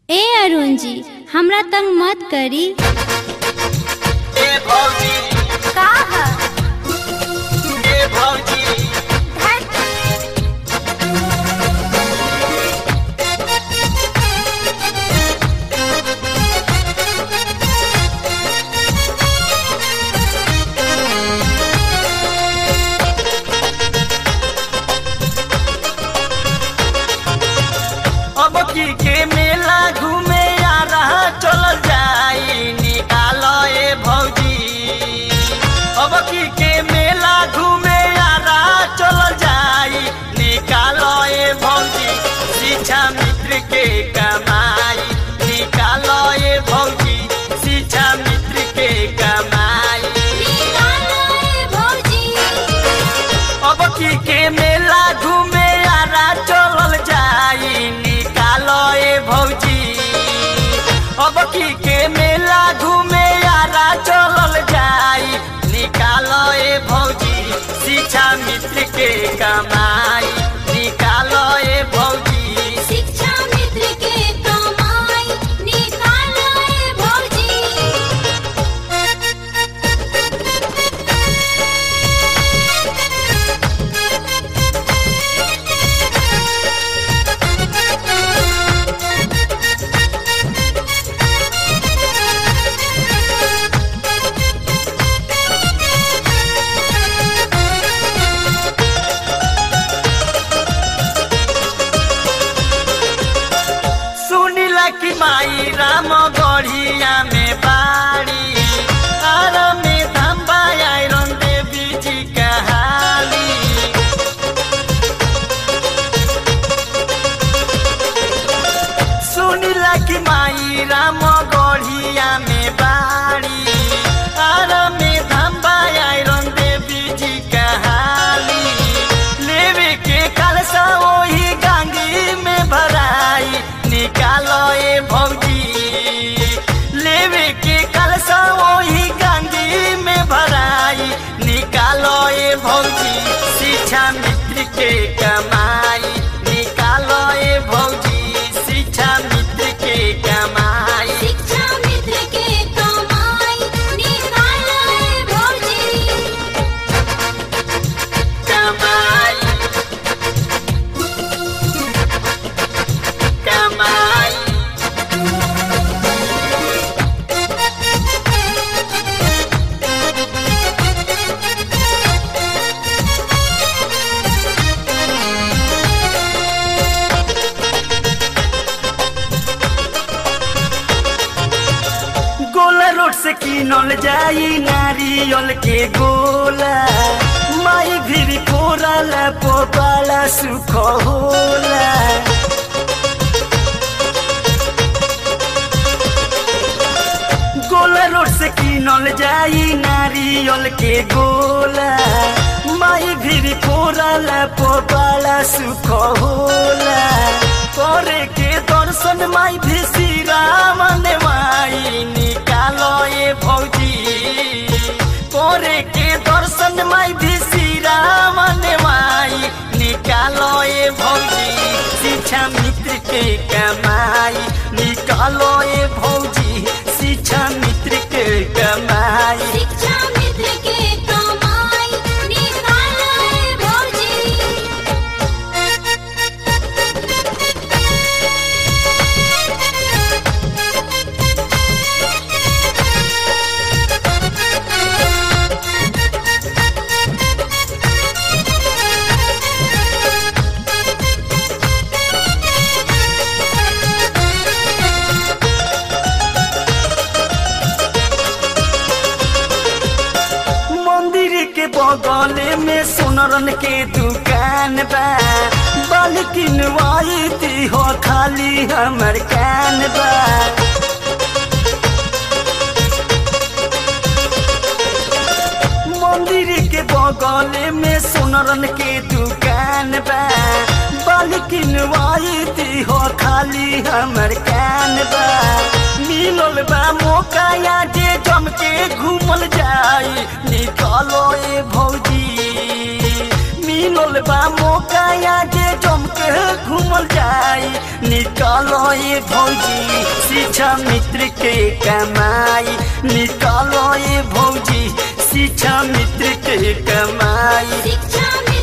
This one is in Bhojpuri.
ए अरुण जी हमरा तंग मत करी ए भौजी का है ए भौजी अब की के मेला घूमे आ रहा चल जाई निकालो ए भौजी अब की के मेला घूमे आ रहा चल जाई निकालो ए भौजी शिक्षा मित्र के कमाई निकालो ए भौजी शिक्षा मित्र के कमाई अब की के मेला घूमे आरा चलल जाई निकालो ए भौजी अब की के मेला घूमे आरा चलल जाई निकालो ए भौजी शिक्षा मित्र के कमाई निकालो ए भौजी शिक्षा मित्र के कमाई निकालो ए भौजी सुनिला कि माई राम गढ़िया में बाड़ी आर में धम्बा आयरन देवी जी कहाली सुनिला कि माई राम गढ़िया में बाड़ी आर में धम्बा आयरन देवी जी कहाली लेवे के कलसा वही गांगी में भराई निकालो ए भौजी लेवे के कलसा वही गांगी में भराई निकालो ए भौजी शिक्षा मित्र के कमाई निकालो ए भौजी शिक्षा मित्र के कमाई शिक्षा मित्र के कमाई निकालो ए भौजी कमाई कमाई गोला रोड से किनल जाई नारियल के गोला माई भी कोराला पोपाला सुख होला गोला रोड से किनल जाई नारियल के गोला माई भी कोराला पोपाला सुख होला करे के दर्शन माई भी श्रीराम ने माई निकालो ए भौजी करे के दर्शन माई भी श्रीराम ने माई निकालो ए भौजी शिक्षा मित्र के कमाई निकालो ए भौजी शिक्षा मित्र के कमाई शिक्षा मित्र के कमाई निकालो ए भौजी मंदिर के बगल में सोनरन के दुकान बा बालकिन वाई हो खाली हमर कान बा मंदिर के बगल में सोनरन के दुकान बा बालकिन वाई हो खाली हमर कान बा मिलल बा मौका या जे जम के घूमल जाई निकालो ए भौजी मिलल बा मौका आगे जम के घूमल जाई निकालो ये भौजी शिक्षा मित्र के कमाई निकालो ये भौजी शिक्षा मित्र के कमाई शिक्षा